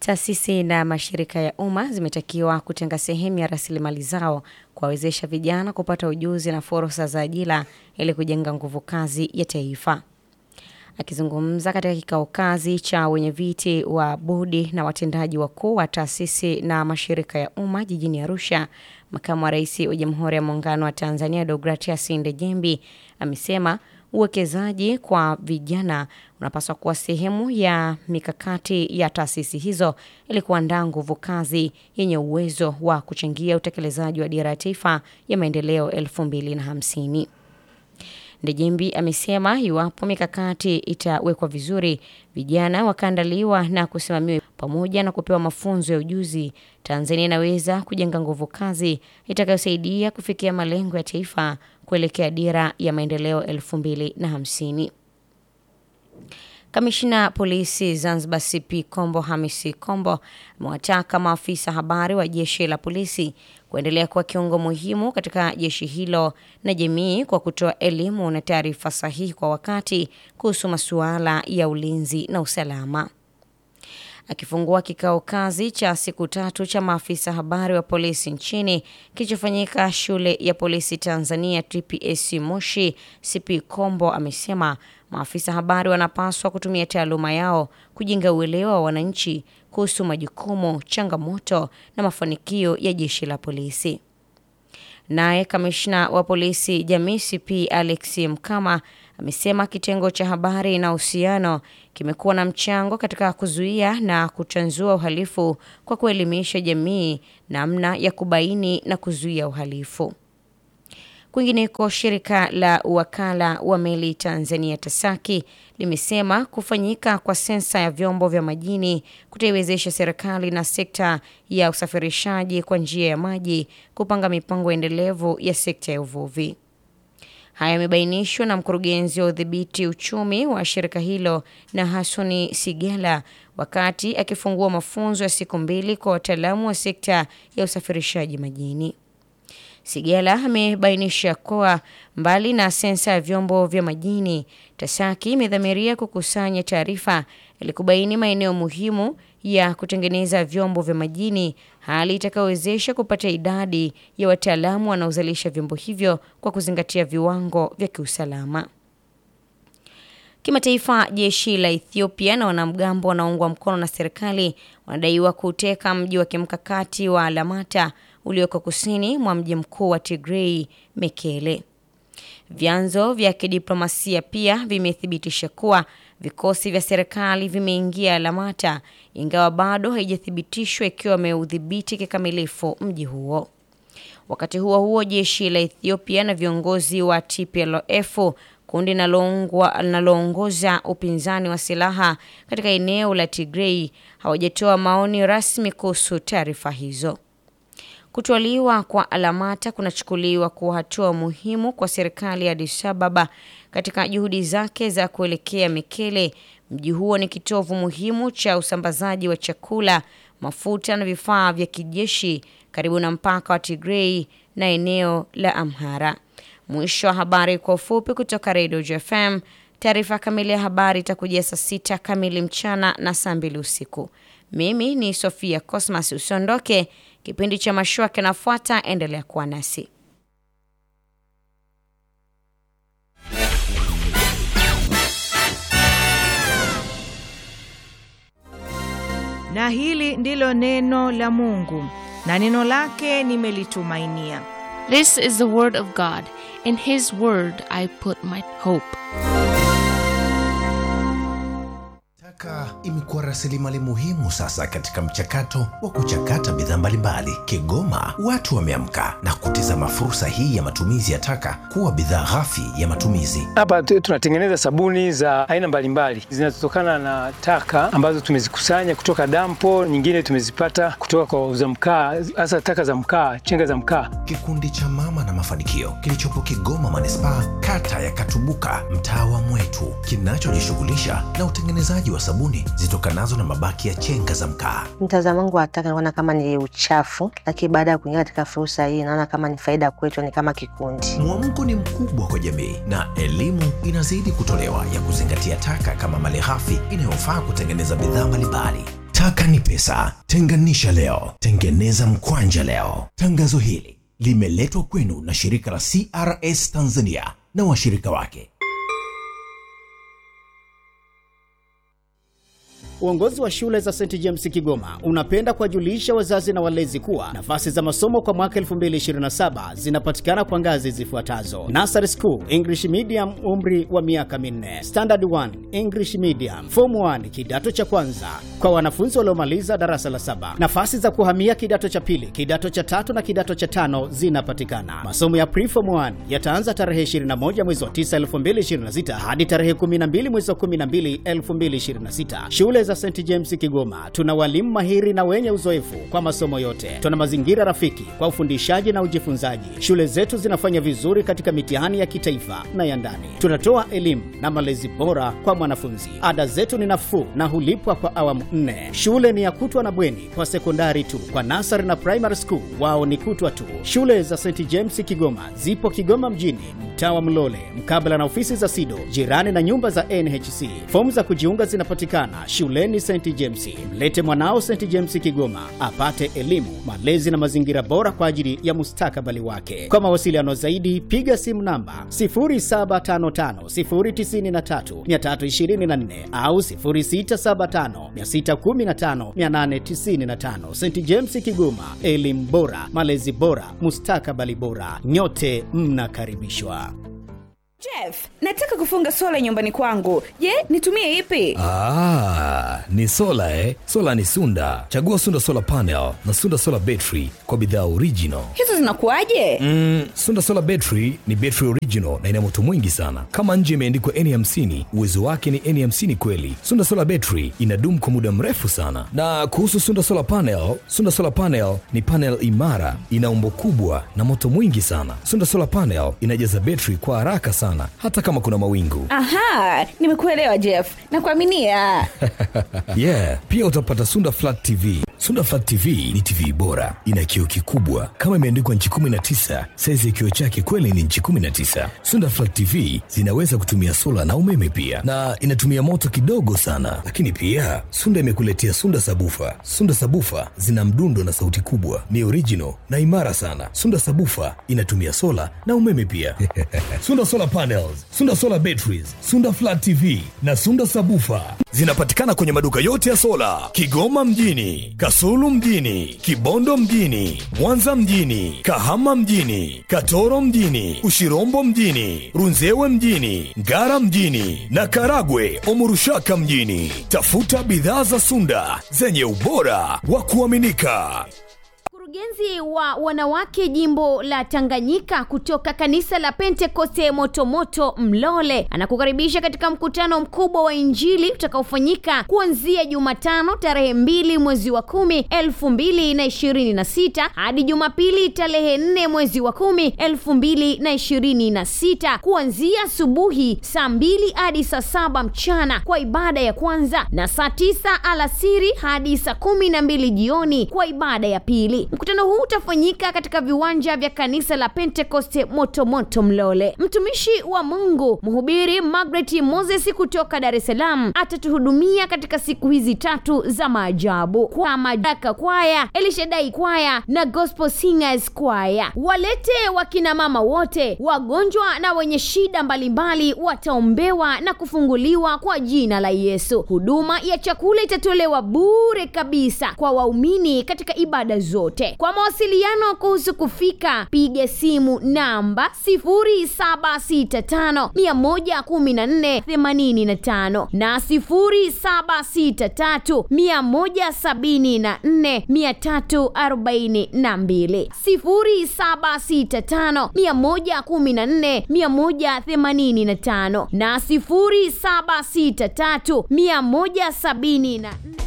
Taasisi na mashirika ya umma zimetakiwa kutenga sehemu ya rasilimali zao kuwawezesha vijana kupata ujuzi na fursa za ajira ili kujenga nguvu kazi ya taifa. Akizungumza katika kikao kazi cha wenyeviti wa bodi na watendaji wakuu wa taasisi na mashirika ya umma jijini Arusha, makamu wa rais wa Jamhuri ya Muungano wa Tanzania Deogratias Ndejembi amesema uwekezaji kwa vijana unapaswa kuwa sehemu ya mikakati ya taasisi hizo ili kuandaa nguvu kazi yenye uwezo wa kuchangia utekelezaji wa dira ya taifa ya maendeleo 2050. Ndejembi amesema iwapo mikakati itawekwa vizuri, vijana wakaandaliwa na kusimamiwa pamoja na kupewa mafunzo ya ujuzi, Tanzania inaweza kujenga nguvu kazi itakayosaidia kufikia malengo ya taifa kuelekea dira ya maendeleo 2050. Kamishna polisi Zanzibar CP Kombo Hamisi Kombo amewataka maafisa habari wa jeshi la polisi kuendelea kuwa kiungo muhimu katika jeshi hilo na jamii kwa kutoa elimu na taarifa sahihi kwa wakati kuhusu masuala ya ulinzi na usalama. Akifungua kikao kazi cha siku tatu cha maafisa habari wa polisi nchini kilichofanyika shule ya polisi Tanzania TPSC Moshi, CP Kombo amesema maafisa habari wanapaswa kutumia taaluma yao kujenga uelewa wa wananchi kuhusu majukumu, changamoto na mafanikio ya jeshi la polisi. Naye kamishna wa polisi jamii CP Alex Mkama amesema kitengo cha habari na uhusiano kimekuwa na mchango katika kuzuia na kutanzua uhalifu kwa kuelimisha jamii namna ya kubaini na kuzuia uhalifu. Kwingineko, shirika la uwakala wa meli Tanzania TASAKI limesema kufanyika kwa sensa ya vyombo vya majini kutaiwezesha serikali na sekta ya usafirishaji kwa njia ya maji kupanga mipango endelevu ya sekta ya uvuvi. Haya yamebainishwa na mkurugenzi wa udhibiti uchumi wa shirika hilo na Hasoni Sigela wakati akifungua mafunzo ya siku mbili kwa wataalamu wa sekta ya usafirishaji majini. Sigela amebainisha kuwa mbali na sensa ya vyombo vya majini, TASAKI imedhamiria kukusanya taarifa ili kubaini maeneo muhimu ya kutengeneza vyombo vya majini, hali itakayowezesha kupata idadi ya wataalamu wanaozalisha vyombo hivyo kwa kuzingatia viwango vya kiusalama. Kimataifa, jeshi la Ethiopia na wanamgambo wanaoungwa mkono na serikali wanadaiwa kuteka mji wa kimkakati wa Alamata ulioko kusini mwa mji mkuu wa Tigray, Mekele. Vyanzo vya kidiplomasia pia vimethibitisha kuwa vikosi vya serikali vimeingia Alamata, ingawa bado haijathibitishwa ikiwa wameudhibiti kikamilifu mji huo. Wakati huo huo, jeshi la Ethiopia na viongozi wa TPLF kundi linaloongoza upinzani wa silaha katika eneo la Tigray hawajatoa maoni rasmi kuhusu taarifa hizo. Kutwaliwa kwa Alamata kunachukuliwa kuwa hatua muhimu kwa serikali ya Addis Ababa katika juhudi zake za kuelekea Mekele. Mji huo ni kitovu muhimu cha usambazaji wa chakula, mafuta na vifaa vya kijeshi karibu na mpaka wa Tigray na eneo la Amhara. Mwisho wa habari kwa ufupi kutoka Radio JFM. Taarifa kamili ya habari itakujia saa sita kamili mchana na saa mbili usiku. Mimi ni Sofia Cosmas. Usiondoke, kipindi cha mashua kinafuata. Endelea kuwa nasi. Na hili ndilo neno la Mungu, na neno lake nimelitumainia. This is the word of God. In his word I put my hope. Taka imekuwa rasilimali muhimu sasa katika mchakato wa kuchakata bidhaa mbalimbali. Kigoma watu wameamka na kutizama fursa hii ya matumizi ya taka kuwa bidhaa ghafi ya matumizi. Hapa tu- tunatengeneza sabuni za aina mbalimbali zinazotokana na taka ambazo tumezikusanya kutoka dampo, nyingine tumezipata kutoka kwa wauza mkaa, hasa taka za mkaa, chenga za mkaa. Kikundi cha Mama na Mafanikio kilichopo Kigoma manispaa, kata ya Katubuka, mtaa wa Mwetu, kinachojishughulisha na utengenezaji wa sabuni zitokanazo na mabaki ya chenga za mkaa. Mtazamo wangu wa taka naona kama ni uchafu, lakini baada ya kuingia katika fursa hii naona kama ni faida kwetu, ni kama kikundi. Mwamko ni mkubwa kwa jamii na elimu inazidi kutolewa ya kuzingatia taka kama malighafi inayofaa kutengeneza bidhaa mbalimbali. Taka ni pesa. Tenganisha leo, tengeneza mkwanja leo. Tangazo hili limeletwa kwenu na shirika la CRS Tanzania na washirika wake. Uongozi wa shule za St James Kigoma unapenda kuwajulisha wazazi na walezi kuwa nafasi za masomo kwa mwaka 2027 zinapatikana kwa ngazi zifuatazo: Nursery School English Medium, umri wa miaka minne; Standard 1 English Medium; Form 1 kidato cha kwanza kwa wanafunzi waliomaliza darasa la saba. Nafasi za kuhamia kidato cha pili, kidato cha tatu na kidato cha tano zinapatikana. Masomo ya Preform 1 yataanza tarehe 21 mwezi wa 9 2026 hadi tarehe 12 mwezi wa 12 2026. Shule za St James Kigoma tuna walimu mahiri na wenye uzoefu kwa masomo yote. Tuna mazingira rafiki kwa ufundishaji na ujifunzaji. Shule zetu zinafanya vizuri katika mitihani ya kitaifa na ya ndani. Tunatoa elimu na malezi bora kwa mwanafunzi. Ada zetu ni nafuu na hulipwa kwa awamu nne. Shule ni ya kutwa na bweni kwa sekondari tu. Kwa nasari na primary school wao ni kutwa tu. Shule za St James Kigoma zipo Kigoma mjini, mtaa wa Mlole, mkabala na ofisi za SIDO, jirani na nyumba za NHC. Fomu za kujiunga zinapatikana shuleni St James. Mlete mwanao St James Kigoma apate elimu, malezi na mazingira bora kwa ajili ya mustakabali wake. Kwa mawasiliano zaidi, piga simu namba 0755093324 au 0675615895. St James Kigoma, elimu bora, malezi bora, mustakabali bora. Nyote mnakaribishwa. Jeff, nataka kufunga sola nyumbani kwangu. Je, nitumie ipi? Ah, ni sola eh? Sola ni Sunda. Chagua Sunda Solar Panel na Sunda Solar Battery kwa bidhaa original. Hizo zinakuwaje? Mm, Sunda Solar Battery ni battery original na ina moto mwingi sana. Kama nje imeandikwa N50, uwezo wake ni N50 kweli. Sunda Solar Battery inadumu kwa muda mrefu sana. Na kuhusu Sunda Solar Panel, Sunda Solar Panel ni panel imara, ina umbo kubwa na moto mwingi sana. Sunda Solar Panel inajaza battery kwa haraka sana hata kama kuna mawingu. Aha, nimekuelewa Jeff. Nakuaminia. yeah, pia utapata Sunda Flat TV. Sunda Flat TV ni TV bora, ina kioo kikubwa kama imeandikwa nchi 19. Saizi ya kioo chake kweli ni nchi 19. Sunda Flat TV zinaweza kutumia sola na umeme pia, na inatumia moto kidogo sana. Lakini pia Sunda imekuletea Sunda Sabufa. Sunda Sabufa zina mdundo na sauti kubwa, ni original na imara sana. Sunda Sabufa inatumia sola na umeme pia. Sunda Solar Panels, Sunda Solar Batteries, Sunda Flat TV na Sunda Sabufa zinapatikana kwenye maduka yote ya sola Kigoma mjini, Kasulu mjini, Kibondo mjini, Mwanza mjini, Kahama mjini, Katoro mjini, Ushirombo mjini, Runzewe mjini, Ngara mjini na Karagwe Omurushaka mjini. Tafuta bidhaa za Sunda zenye ubora wa kuaminika. Mkurugenzi wa wanawake jimbo la Tanganyika kutoka kanisa la Pentekoste Motomoto Mlole anakukaribisha katika mkutano mkubwa wa Injili utakaofanyika kuanzia Jumatano tarehe mbili mwezi wa kumi elfu mbili na ishirini na sita hadi Jumapili tarehe nne mwezi wa kumi elfu mbili na ishirini na sita kuanzia asubuhi saa mbili hadi saa saba mchana kwa ibada ya kwanza na saa tisa alasiri hadi saa kumi na mbili jioni kwa ibada ya pili. Mkutano huu utafanyika katika viwanja vya kanisa la Pentekoste Motomoto Mlole. Mtumishi wa Mungu mhubiri Margaret Moses kutoka Dar es Salaam atatuhudumia katika siku hizi tatu za maajabu kwa Madaka Kwaya, Elishadai Kwaya na Gospel Singers Kwaya. Walete wakina mama wote, wagonjwa na wenye shida mbalimbali wataombewa na kufunguliwa kwa jina la Yesu. Huduma ya chakula itatolewa bure kabisa kwa waumini katika ibada zote. Kwa mawasiliano kuhusu kufika, piga simu namba 0765 114 85 na 0763 174 342 0765 114 185 na 0763 174